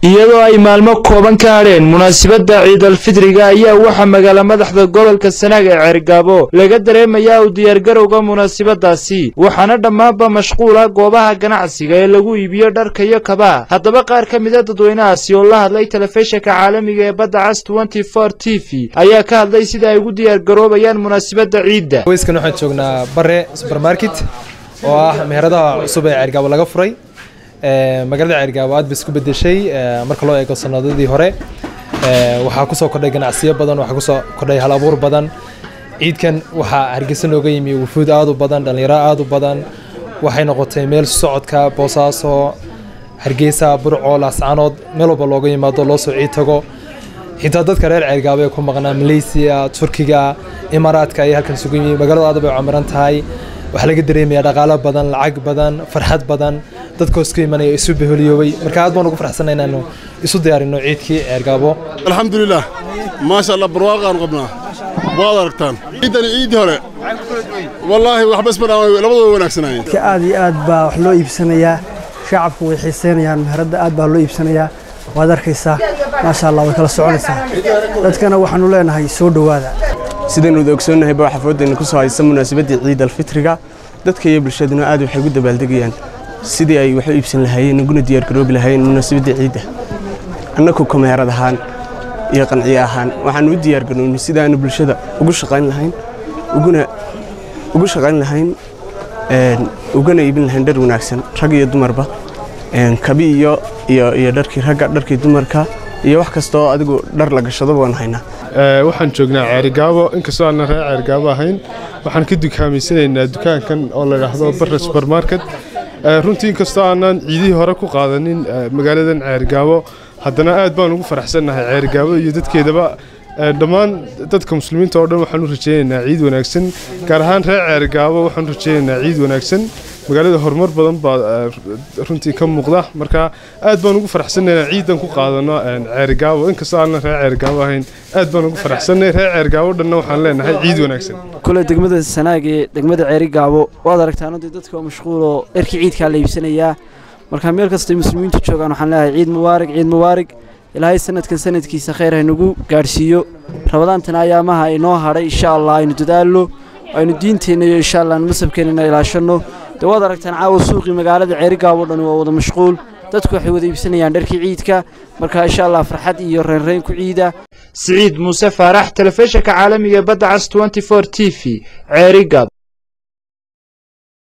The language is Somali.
iyadoo ay maalmo kooban ka hadheen munaasabadda ciidalfidriga ayaa waxaa magaala madaxda gobolka sanaag ee ceergaabo laga dareemayaa u diyaargarowga munaasabadaasi waxaana dhammaanba mashquula goobaha ganacsiga ee lagu iibiyo dharka iyo kabaha haddaba qaar ka mida dadweynahaasi oo la hadlay telefishinka caalamiga ee badda cas t v ayaa ka hadlay sida ay ugu diyaargaroobayaan munaasabadda ciidda weyskan waxaan joognaa bare subermarket oo ah meheradaha cusub ee ceergaabo laga furay magaalada ceergaabo aad bay isku bedeshay marka loo eego sanadadii hore waxaa kusoo kordhay ganacsiyo badan waxaa kusoo kordhay hal abuur badan ciidkan waxaa hargeysa nooga yimi wufuud aad u badan dhallinyaro aad u badan waxay noqotay meel socodka boosaaso hargeysa burco laascaanood meel walba looga yimaado loo soo ciid tago xitaa dadka reer ceergaabo ee ku maqnaa malaysiya turkiga imaaraadka ayay halkan isugu yimi magaalada aad bay camiran tahay waxaa laga dareemayaa dhaqaalo badan lacag badan farxad badan dadkoos ka imanaya isu beholiyoobay marka aad baan ugu faraxsanay inaanu isu diyaarino ciidkii ceergaabo alxamdulilah maasha allah barwaaqaan qabnaa waad aragtaan ciiddani ciiddii hore wallaahi waxbas ma dhaan labadooda wanaagsanaayeen aad iyo aad baa wax loo iibsanayaa shacabku way xiiseynayaan meheradda aad baa loo iibsanayaa waad arkaysaa maasha allah way kala soconaysaa dadkana waxaanu leenahay soo dhowaada sidaynu wada ogsoonnahayba waxaa foodayna ku soo haysa munaasabaddii ciid alfitriga dadka iyo bulshaduna aad waxay ugu dabaaldegayaan sidii ay wax u iibsan lahaayeen uguna diyaargaroobi lahaayeen munaasabaddii ciidda annagu kameerad ahaan iyo qanciye ahaan waxaanu u diyaargarownay sidaanu bulshada ugu shaqayn lahayn uguna ugu shaqayn lahayn ugana iibin lahayn dhar wanaagsan rag iyo dumarba kabi iyo iyo dharkii ragga dharkii dumarka iyo wax kasta oo adigu dhar la gashado waan haynaa waxaan joognaa ceerigaabo inkastoo aanan reer ceerigaabo ahayn waxaan ka dukaamaysanaynaa dukaankan oo la dhaahdo barre subermarket runtii inkastoo aanan ciidihii hore ku qaadanin magaaladan ceerigaabo haddana aad baan ugu faraxsannahay ceerigaabo iyo dadkeedaba dhammaan dadka muslimiinta oo dhan waxaan u rajaynaynaa ciid wanaagsan gaar ahaan reer ceerigaabo waxaan u rajaynaynaa ciid wanaagsan magaalada horumar badan baa runtii ka muuqda marka aad baan ugu faraxsanaynaa ciidan ku qaadano ceerigaabo inkastoo aanan reer ceerigaabo ahayn aad baan ugu faraxsanay reer ceerigaabo dhanna waxaan leenahay ciid wanaagsan kule degmada sanaag ee degmada ceerigaabo waad aragtaan dee dadka oo mashquuloo dharkii ciidkaa la iibsanayaa marka meel kastay muslimiintu joogaan waxaan leeyahay ciid mubaarig ciid mubaarig ilaahay sanadkan sanadkiisa khayr haynagu gaadhsiiyo rabadaantana ayaamaha inoo hadhay insha allah aynu dadaalno aynu diinteenna iyo insha allah masabkeennana ilaashanno dee waad aragtaan caawa suuqii magaalada ceerigaabo dhan waa wada mashquul dadku waxay wada iibsanayaan dharkii ciidka marka insha allah farxad iyo reynreyn ku ciida siciid muuse faarax telefishinka caalamiga badda cas t v ceerigaabo